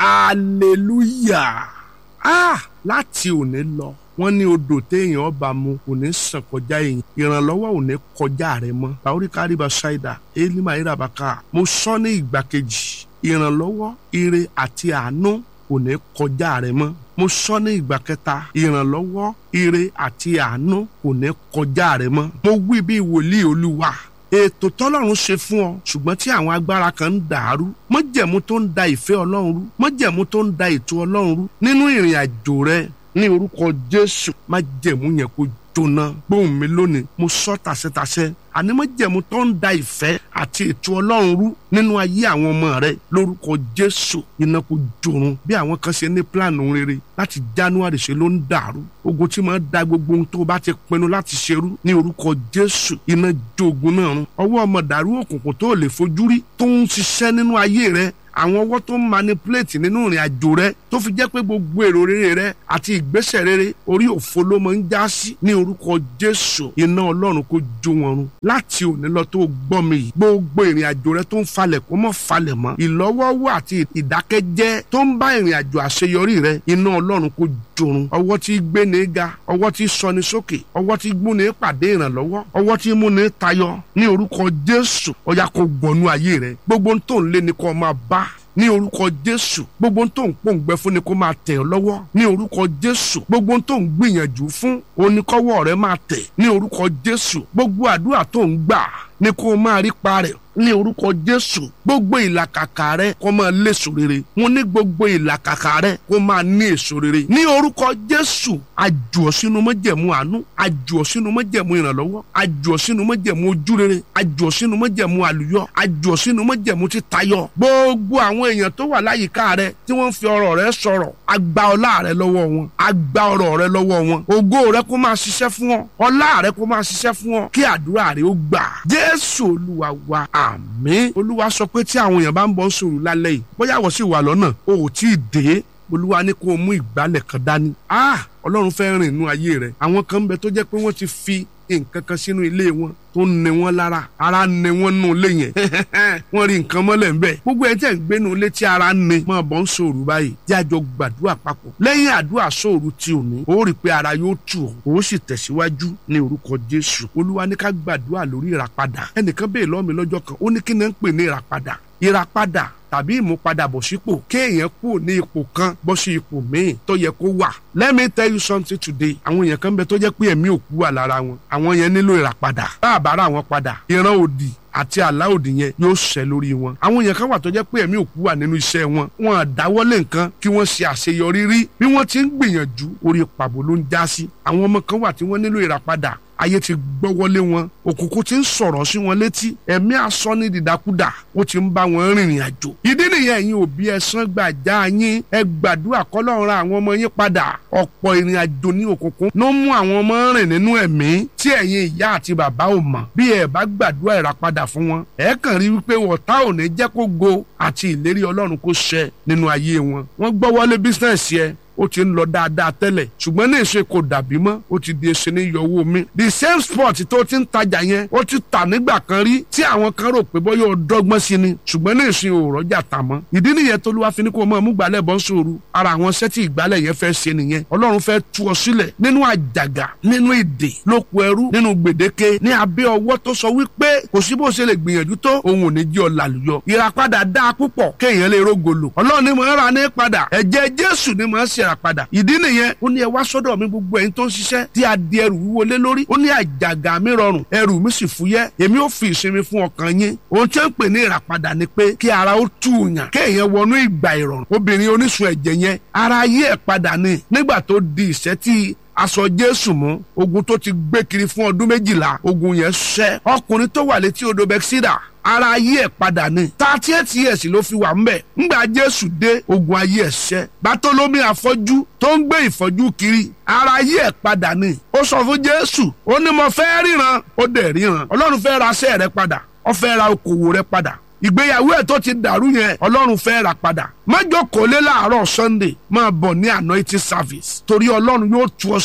hallelujah ah láti òní lọ wọ́n ní odò téèyàn ọba mu kò ní sàn kọjá èèyàn ìrànlọ́wọ́ ò ní kọjá rẹ mọ́ bàórí káríba ṣáìdà elima irabaka mo sọ ní ìgbà kejì ìrànlọ́wọ́ ire àti àánú kò ní kọjá rẹ mọ́ mo sọ ní ìgbà kẹta ìrànlọ́wọ́ ire àti àánú kò ní kọjá rẹ mọ́ mo wí bí wòlíì olúwa ètò tọ́lọ́run ṣe fún ọ ṣùgbọ́n tí àwọn agbára kan ń dàrú mọ́jẹ̀mú tó ń da ìfẹ́ ọlọ́run rú mọ́jẹ̀mú tó ń da ètò ọlọ́run rú nínú ìrìn àjò rẹ ní orúkọ jésù májẹ̀mú yẹn kó jóná gbóhùn mi lónìí mo sọ tàṣẹtàṣẹ àní májẹ̀mú tó ń da ìfẹ́ àti ètò ọlọ́run rú nínú ayé àwọn ọmọ rẹ lórúkọ jésù iná kó jorun bí àwọn kan ṣe ní pílànù rere láti january ṣe ló ń dàrú ogun tí máa da gbogbo ohun tó bá ti pinnu láti ṣerú ní orúkọ jésù iná jogun náà run ọwọ́ ọmọ dàrú òkùnkùn tó lè fojú rí tó ń ṣiṣẹ́ nínú ayé rẹ àwọn ọwọ́ tó ń manipulate nínú ìrìn àjò rẹ tó fi jẹ́ pé gbogbo èrò rere rẹ àti ìgbésẹ̀ rere orí òfo ló máa ń já sí ní orúkọ jésù iná ọlọ́run kó jó wọn run láti òní lọ tó gbọ́ mi yìí gbogbo ìrìn àjò rẹ tó ń falẹ̀ kó mọ́ falẹ̀ mọ́ ìlọ́wọ́wọ́ àti ìdákẹ́jẹ́ tó ń bá ìrìn àjò àṣeyọrí rẹ iná ọlọ́run kó jorun ọwọ́ tí gbé ní ga ọwọ́ tí sọni sókè ọwọ́ tí gbú ní pàdé ìrànlọ́wọ́ ọwọ́ tí mú ní tayọ ní orúkọ jésù ọ̀yà kó gbọ̀nú ayé rẹ gbogbo ń tó ń lé ni kó máa bá ní orúkọ jésù gbogbo tó ń pòǹgbẹ fún ni kó máa tẹ̀ ọ́ lọ́wọ́ ní orúkọ jésù gbogbo tó ń gbìyànjú fún oníkọ́wọ́ rẹ máa tẹ̀ ní orúkọ jésù gbogbo àdúrà tó ń gbà ni kó máa rí pa rẹ̀ ní orúkọ jésù gbogbo ìlàkàkà rẹ kó máa léso rere mo ní gbogbo ìlàkàkà rẹ kó máa ní èso rere ní orúkọ jésù àjùọ sínú májẹ̀mú àánú àjùọ sínú májẹ̀mú ìrànlọ́wọ́ àjùọ sínú májẹ̀mú ojúrere àjùọ sínú májẹ̀mú àlùyọ àjùọ sínú májẹ̀mú títayọ gbogbo àwọn èèyàn tó wà láyìíká rẹ tí wọ́n fi ọ̀rọ̀ rẹ sọ̀rọ̀ àgbà ọlá rẹ lọ́wọ́ wọn àgbà ọ̀rọ̀ rẹ lọ́wọ́ wọn ògo rẹ kó máa ṣiṣẹ́ fún ọ ọlá rẹ kó máa ṣiṣẹ́ fún ọ kí àdúrà rẹ ó gbà jésù olúwa wa àmín olúwa sọ pé tí àwọn èèyàn bá ń bọ̀ sòrò lálẹ́ yìí bóyá wọ́n sì wà lọ́nà o ò tí ì dé olúwa ní kó o mú ìgbálẹ̀ kan dání ah ọlọ́run fẹ́ rìn inú ayé rẹ̀ àwọn kan ń bẹ tó jẹ́ pé wọ́n ti fi nǹkan kan sínú ilé wọn tó ń ní wọn lára ara ń ní wọn nù ilé yẹn wọ́n rí nǹkan mọ́lẹ̀ ń bẹ̀ gbogbo ẹ̀ tẹ̀ ń gbénu ilé tí ara ń ní máa bọ̀ ń sòrò báyìí jẹ́ àjọ gbàdúrà papọ̀ lẹ́yìn àdúrà sòrò tí ò ní ó rí i pé ara yóò tù ọ́ ó sì tẹ̀síwájú ní orúkọ jésù olúwa ní ká gbàdúrà lórí ìràpadà ẹnìkan bẹ́ẹ̀ lọ́mi lọ́jọ́ kan ó ní kí ni ń pè ní ìràpadà ìràpadà tàbí ìmúpadàbọ̀sípò kéèyàn kú ní ipò kan bọ́ sí ipò míì tó yẹ kó wà. let me tell you something today. àwọn èèyàn kan bẹ tó jẹ́ pé ẹ̀mí òkú wà lára wọn. àwọn yẹn nílò ìràpadà. bá a bá ra wọn padà ìran òdì àti àlá òdì yẹn yóò ṣẹ lórí wọn. àwọn èèyàn kan wà tó jẹ́ pé ẹ̀mí òkú wà nínú iṣẹ́ wọn. wọn àdáwọ́lé nǹkan kí wọ́n ṣe àṣeyọrí rí. bí wọ́n ti ń gbìyànjú orí pàbó ló ń já sí. àwọn ọmọ kan wà tí wọ́n nílò ìràpadà ayé ti gbọ́wọ́lé wọn òkùnkùn ti ń sọ̀rọ̀ sí wọn létí ẹ̀mí asọ́ ní dìdakúdà ó ti ń bá wọn rìnrìn àjò ìdí nìyẹn ẹ̀yin òbí ẹ̀sán gbàjá yín ẹ gbàdúrà kọ́lọ́run ra àwọn ọmọ yín padà ọ̀pọ̀ ìrìn àjò ní òkùnkùn ló mú àwọn ọmọ rìn nínú ẹ̀mí tí ẹ̀yin ìyá àti bàbá ò mọ̀ bí ẹ bá gbàdúrà ìràpadà fún wọn ẹ kàn rí wípé wọ̀tá ò ní jẹ́ kó go àti ìlérí ọlọ́run kó ṣẹ nínú ayé wọn wọ́n gbọ́wọ́lé bísíǹsì ẹ ó ti ń lọ dáadáa tẹ́lẹ̀ ṣùgbọ́n ní ìṣe kò dàbí mọ́ ó ti di ẹsẹ̀ ní yọwọ́ mi. the same spot tó ti ń tajà yẹn ó ti tà nígbà kan rí tí àwọn kan rò pé bóyá ó dọ́gbọ́n sí ni ṣùgbọ́n ní ìṣe ò rọ́jà tà mọ́. ìdí nìyẹn tó lúwa fi ní kó o mọ̀ mú gbálẹ̀ bọ́ sóoru ara àwọn sẹ́tì ìgbálẹ̀ yẹn fẹ́ ṣe nìyẹn ọlọ́run fẹ́ tú ọ sílẹ̀ nínú àjàgà nínú èdè lóko ẹrú nínú gbèdéke ní abẹ́ ọwọ́ tó sọ wípé kò sí bó ṣe lè gbìyànjú tó òun ò ní jí ọ làlùyọ ìràpadà dáa púpọ̀ kéèyàn lè rógolo ọlọ́run ni mò ń ra ní padà ẹ̀jẹ̀ jésù ni mò ń ṣe ìràpadà ìdí nìyẹn ó ní ẹ wá sọ́dọ̀ mi gbogbo ẹ̀yin tó ń ṣiṣẹ́ tí a di ẹrù wúwo lé lórí ó ní àjàgà mi rọrùn ẹrù mi sì fúyẹ́ èmi ò fi ìsinmi fún ọkàn yín ohun tí ó ń pè ní ìràpadà ni pé kí ara ó tù yàn kéèyàn wọnú ìgbà ìrọ̀rùn obìnrin oníṣun ẹ̀jẹ̀ yẹn ara yí ẹ̀ padà ni nígbà tó di ìṣẹ́ tí aṣọ jésù mú ogun tó ti gbé kiri fún ọdún méjìlá ogun yẹn ṣẹ́ ọkùnrin tó wà létí odò bẹ́ksídà ara ayé ẹ̀ padà ni thirty eight years ló fi wà ńbẹ̀ ńgbà jésù dé ogun ayé ẹ̀ ṣẹ́ bátólómi àfọ́jú tó ń gbé ìfọ́jú kiri ara ayé ẹ̀ padà ni ó sọ fún jésù ó ní mo fẹ́ ríran ó dẹ̀ ríran ọlọ́run fẹ́ ra aṣẹ́ rẹ padà ó fẹ́ ra okòwò rẹ padà ìgbéyàwó ẹ̀ tó ti dàrú yẹn ọlọ́run fẹ́ rà padà májò kò lé láàárọ̀ sunday máa bọ̀ ní anointing service torí ọlọ́run yóò tú ọ sílẹ̀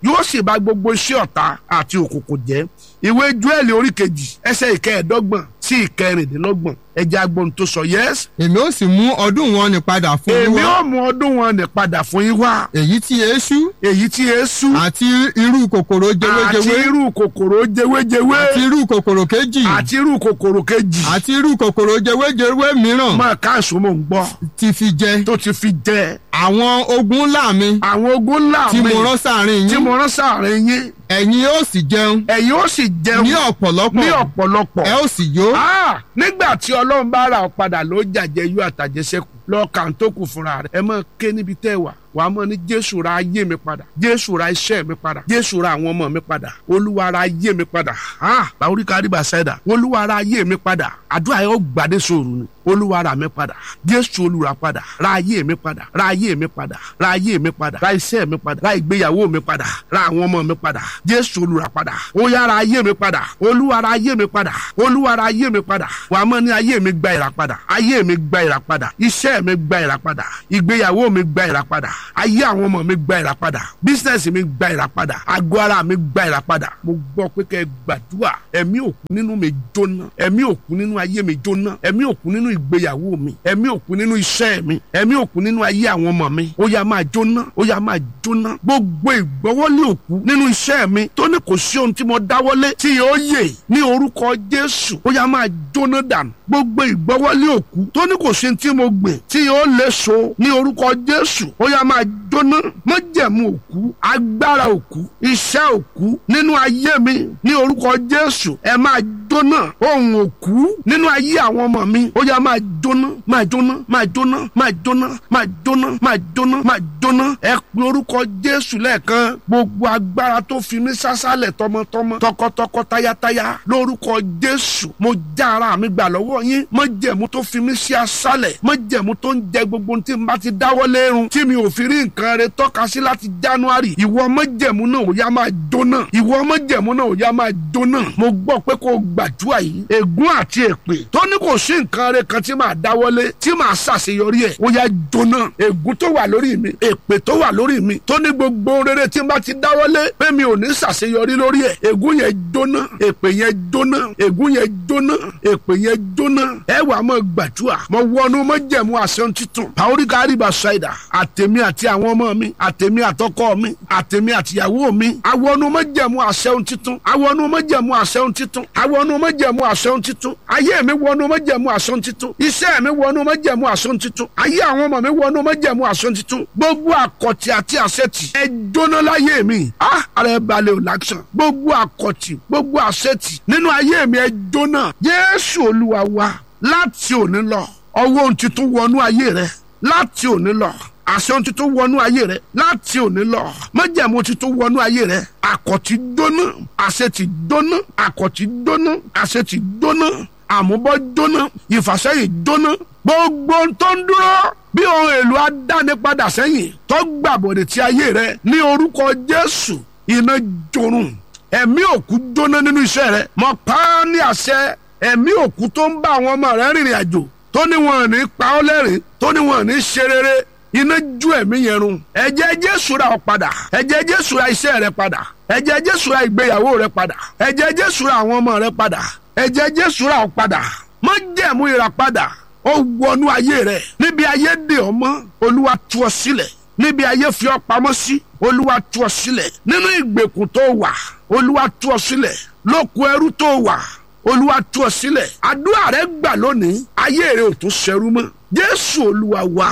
yóò sì bà gbogbo iṣẹ́ ọ̀tá àti òkùnkùn jẹ́ ìwé Jóẹ́lì orí kejì ẹsẹ̀ ìkẹẹ̀ẹ́dọ́gbọ̀n sí ìkẹrìndínlọ́gbọ̀n ẹjẹ́ agbóhun tó sọ yẹ́s. èmi ó sì mú ọdún wọn ní padà fún yín èmi wá ó mú ọdún wọn ní padà fún yín wá èyí tí eṣú èyí tí èésú àti irú kòkòrò àti jewéjewé irú kòkòrò jewéjewé àti irú kòkòrò kejì àti irú kòkòrò kejì àti irú kòkòrò jewéjewé mìíràn máa káàsó mò ń gbọ́ ti fi jẹ tó ti fi jẹ àwọn ogun ńlá mi àwọn ogun ńlá tí mi mo rán sáàrin tí yín mo rán sáàrin yín ẹ̀yin ó sì jẹun ẹ̀yin ó sì jẹun ní ọ̀pọ̀lọpọ̀ ní ọ̀pọ̀lọpọ̀ ẹ ó sì yó Ah, nígbà tí ọlọ́run bá ra ọ padà ló jàjẹ́ yó àtàjẹsẹ́kù lọ́ọ̀kà tó kù fúnra rẹ̀ ẹ máa ké níbi tẹ́ ẹ wà wàá mọ̀ ní jésù ra ayé mi padà jésù ra iṣẹ́ mi padà jésù ra àwọn ọmọ mi padà olúwa ra ayé mi padà ah báwórí kárí bá ṣẹ́dá olúwa ra ayé mi padà àdúrà yóò gbàdé sòrò ni olúwa ra mi padà jésù olúra padà ra ayé mi padà ra ayé mi padà ra ayé mi padà ra iṣẹ́ mi padà ra ìgbéyàwó mi padà ra àwọn ọmọ mi padà jésù olúra padà ó yá ra ayé mi padà olúwa ra ayé mi padà olúwa ra ayé mi padà wàá mọ̀ ní ayé mi gba ìràpadà ayé mi gba ìràpadà iṣẹ́ mi gba ìràpadà ìgbéyàwó mi gba ìràpadà ayé àwọn ọmọ mi gba ìràpadà bísínẹ́sì mi gba ìràpadà àgọ́ ara mi gba ìràpadà mo gbọ́ pé kẹ́ ẹ gbàdúrà ẹ̀mí òkú nínú mi jóná ẹ̀mí òkú nínú ayé mi jóná ẹ̀mí òkú nínú ìgbéyàwó mi ẹ̀mí òkú nínú iṣẹ́ mi ẹ̀mí òkú nínú ayé àwọn ọmọ mi ó yá máa jóná ó yá máa jóná gbogbo ìgbọ́wọ́lé òkú nínú iṣẹ́ mi tó ní kò sí ohun tí mo dáwọ́lé tí yóò yè ní orúkọ Jésù ó yá máa jóná dànù gbogbo ìgbọ́wọ́lé òkú tó ní kò sí ohun tí mo gbìn tí yóò lè so ní orúkọ Jésù ó yá máa jóná májẹ̀mú òkú agbára òkú iṣẹ́ òkú nínú ayé mi ní orúkọ Jésù ẹ máa jóná ohun òkú nínú ayé àwọn ọmọ mi ó yá máa jóná máa jóná máa jóná máa jóná máa jóná máa jóná máa jóná ẹ pe orúkọ Jésù lẹ́ẹ̀kan gbogbo agbára tó fi mí sásálẹ̀ tọmọtọmọ tọkọtọkọ tayátayá lórúkọ Jésù mo já ara mi gbà lọ́wọ́ yín májẹ̀mú tó fi mí sí asálẹ̀ májẹ̀mú tó ń jẹ gbogbo tí n bá ti dáwọ́ lérun tí mi ò fi rí nǹkan rẹ tọ́ka sí láti January ìwọ májẹ̀mú náà ò yá máa jóná ìwọ májẹ̀mú náà ò yá máa jóná mo gbọ́ pé kó o gbàdúrà yìí ègún àti èpè tó ní kò sí nǹkan rẹ kan tí màá dáwọ́lé tí màá ṣàṣeyọrí ẹ̀ ó yá jóná ègún tó wà lórí mi èpè tó wà lórí mi tó ní gbogbo rere tí n bá ti dáwọ́lé pé mi ò ní ṣàṣeyọrí lórí ẹ̀ ègún yẹn jóná èpè yẹn jóná ègún yẹn jóná èpè yẹn jóná ẹ wà mọ gbàdúrà mọ wọnú mọ jẹmu àṣẹ títún pàóríkà àríbà ṣáìdà àtẹmí àti àwọn ọmọ mi àtẹmí àtọkọ mi àtẹmí àtìyàwó mi àwọn mọ jẹmu àṣẹ títún àwọn mọ jẹmu àṣẹ títún àwọn mọ jẹmu àṣẹ títún ayé mi wọnú mọ jẹmu àṣẹ títún iṣẹ́ mi wọnú mọ jẹmu àṣẹ títún ayé àwọn ọmọ mi wọnú mọ jẹmu àṣẹ títún gbogbo àkọtì àti àṣẹtì ẹ jóná láyé mi ah ara ẹ balẹ̀ ò láksàn gbogbo àkọtì gbogbo àṣẹtì nínú ayé mi ẹ jóná Jésù Olúwa wa láti òní lọ ọwọ́ ohun tuntun wọnú ayé rẹ láti òní lọ àṣẹ ohun tuntun wọnú ayé rẹ láti òní lọ májẹ̀mú tuntun wọnú ayé rẹ àkọ̀tì dóná àṣẹ ti dóná àkọ̀tì dóná àṣẹ ti dóná àmúbọ́ dóná ìfàsẹ́yìn dóná gbogbo ohun tó ń dúró bí ohun èlò adánipadà sẹ́yìn tó gbàbọ̀dẹ̀ ti ayé rẹ ní orúkọ Jésù iná jorun ẹ̀mí òkú jóná nínú iṣẹ́ rẹ mọ̀ pa á ní àṣẹ ẹ̀mí òkú tó ń bá àwọn ọmọ rẹ rìnrìn àjò tó ní wọn ò ní pa ọ́ lẹ́rìn tó ní wọn ò ní ṣe rere iná ju ẹ̀mí yẹn run ẹ̀jẹ̀ Jésù ra ọ padà ẹ̀jẹ̀ Jésù ra iṣẹ́ rẹ padà ẹ̀jẹ̀ Jésù ra ìgbéyàwó rẹ padà ẹ̀jẹ̀ Jésù ra àwọn ọmọ rẹ padà ẹ̀jẹ̀ Jésù ra ọ padà má jẹ̀mú ìràpadà ó wọnú ayé rẹ níbi ayé dè ọ́ mọ́ Olúwa tú ọ sílẹ̀ níbi ayé fi ọ́ pamọ́ sí Olúwa tú ọ sílẹ̀ nínú ìgbèkùn tó wà Olúwa tú ọ sílẹ̀ lóko ẹrú tó wà olúwa tú ọ sílẹ̀ àdúrà rẹ gbà lónìí ayé rẹ ò tún ṣẹrú mọ́ jésù olúwa wa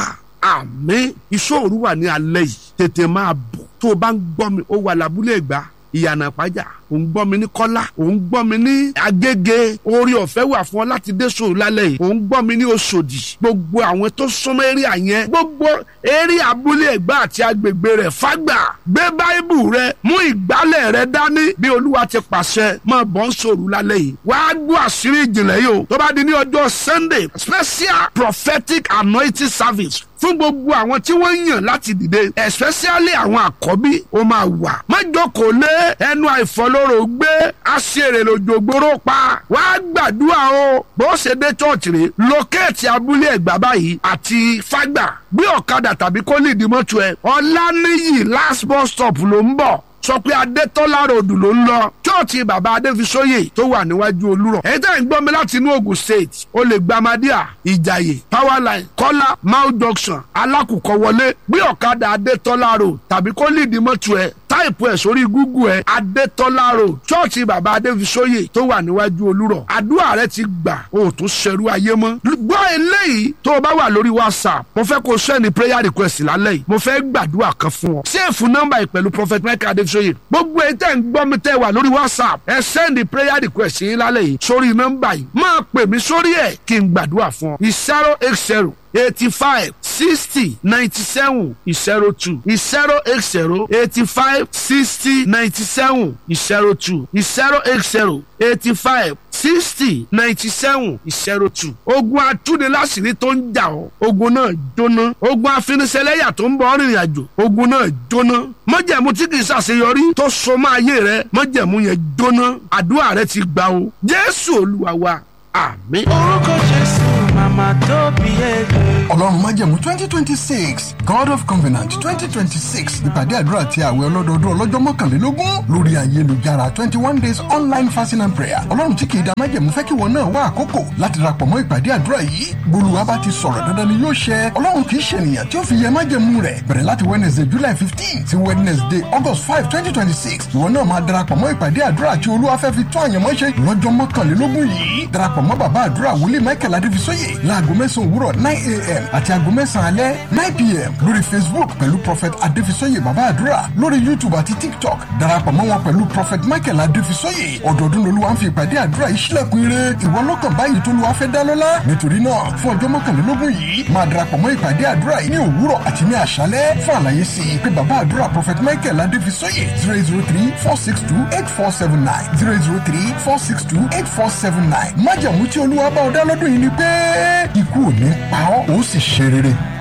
àmín ìṣòro wà ní alẹ́ yìí tètè máa bọ̀ tó o bá ń gbọ́ mi ó wà lábúlé ìgbà ìyànà pàjá òun gbọ́ mi ní kọ́lá òun gbọ́ mi ní agége orí ọ̀fẹ́ wà fún ọ láti dé sòrò lálẹ́ yìí òun gbọ́ mi ní oṣòdì gbogbo àwọn tó súnmọ́ eré àyẹn gbogbo eré abúlé ẹ̀gbá àti agbègbè rẹ̀ fágbà gbé báíbù rẹ mú ìgbálẹ̀ rẹ dání bí olúwa ti pàṣẹ máa bọ̀ ń sòrò lálẹ́ yìí wàá gbọ́ àṣírí ìjìnlẹ̀ yìí o tó bá di ní ọjọ́ sunday special prophetic anointing service fún gbogbo àwọn tí wọ́n yàn láti dìde especially àwọn àkọ́bí ó máa wà má jókòó lé ẹnu àìfọlọ́rọ̀ gbé aṣèrè lòjògbóró pa wá gbàdúrà o bó ṣe dé church rè lókèétì abúlé ẹ̀gbá báyìí àti fágbà gbé ọ̀kadà tàbí kó lè di mọ́tò ẹ̀ ọ̀lànìyí last bus stop ló ń bọ̀ sọ pé adétọ́lá ròdù ló ń lọ chọ́ọ̀chì bàbá adéfisóyè tó wà níwájú olúrọ̀ èyí tẹ́ ń gbọ́ mi láti inú Ògùn state o lè gba amadíà ìjàyè powerline kọ́lá mount junction alákùkọ wọlé gbé ọ̀kadà adétọ́lá road tàbí kó lìdí mọ́tò ẹ̀ táìpù ẹ̀ sórí google ẹ̀ adétọ́lá road chọ́ọ̀chì bàbá adéfisóyè tó wà níwájú olúrọ̀ àdúrà rẹ ti gbà o ò tún ṣerú ayé mọ́ gbọ́ eléyìí tó o bá wà lórí whatsapp mo fẹ́ kó o sẹ́ni prayer request lálẹ́ yìí mo fẹ́ gbàdúrà kan fún ọ sẹ́ẹ̀fù nọ́mbà yìí pẹ̀lú prophet michael adéfisóyè gbogbo ẹ̀ tẹ́ ń gbọ́ mi tẹ́ wà lórí whatsapp ẹ sẹ́ni prayer request yín lálẹ́ yìí sórí nọ́mbà yìí máa pè mí sórí ẹ̀ kí n gbàdúrà fún ọ zero eight zero eighty-five sixty ninety-seven zero two zero eight zero eighty-five sixty ninety-seven zero two zero eight zero eighty-five sixty ninety-seven zero two. ogun atúniláṣìírí tó ń jà ọ́ ogun náà jóná ogun afiniṣẹ́lẹ́yà tó ń bọ̀ ọ́ rìnrìn àjò ogun náà jóná májẹ̀mú tí kìí ṣàṣeyọrí tó so mọ́ ayé rẹ májẹ̀mú yẹn jóná àdúrà rẹ ti gbà o jésù olúwa wa àmín. orúkọ jésù màmá tó bí ẹgbẹ́. ọlọ́run májẹ̀mú twenty twenty six god of covenant twenty twenty six ìpàdé àdúrà ti àwẹ̀ ọlọ́dọọdún ọlọ́jọ́ mọ́kànlélógún lórí ayélujára twenty one days online fasting and prayer ọlọ́run tí kìí da májẹ̀mú fẹ́ kí wọn náà wá àkókò láti darapọ̀ mọ́ ìpàdé àdúrà yìí gbólúwa bá ti sọ̀rọ̀ dandan ni yóò ṣẹ ọlọ́run kìí ṣe ènìyàn tí ó fi yẹ májẹ̀mú rẹ̀ bẹ̀rẹ̀ láti wednesday july fifteen sí wednesday august five twenty twenty six ìwọ náà máa darapọ̀ mọ́ ìpàdé àdúrà tí olúwa fẹ́ fi tún àyànmọ́ ṣe lọ́jọ́ mọ́kànlélógún yìí darapọ̀ mọ́ bàbá àdúrà wòlíì michael adébísóyè láago mẹ́sàn-án òwúrọ̀ nine a.m. àti aago mẹ́sàn-án alẹ́ nine p.m. lórí facebook pẹ̀lú prophet adébísóyè bàbá àdúrà lórí youtube àti tiktok darapọ̀ mọ́ wọn pẹ̀lú prophet michael adébísóyè ọdọọdún lolúwa ń fi ìpàdé àdúrà yìí sílẹ̀kùn ire ìwọ lọ́kàn báyìí tó lùwà fẹ́ dá lọ́lá nítorí náà fún ọjọ́ mọ́kànlélógún yìí máa darapọ̀ mọ́ ìpàdé àdúrà yìí ní òwúrọ̀ àti ní àṣálẹ́ fún àlàyé sí i pé bàbá àdúrà prophet michael adébísóyè zero zero three four six two eight four seven nine zero zero three four six two eight four seven nine májàmú tí olúwa bá ọ dá lọ́dún yìí ni pé ikú ò ní pa ọ́ ó sì ṣe rere.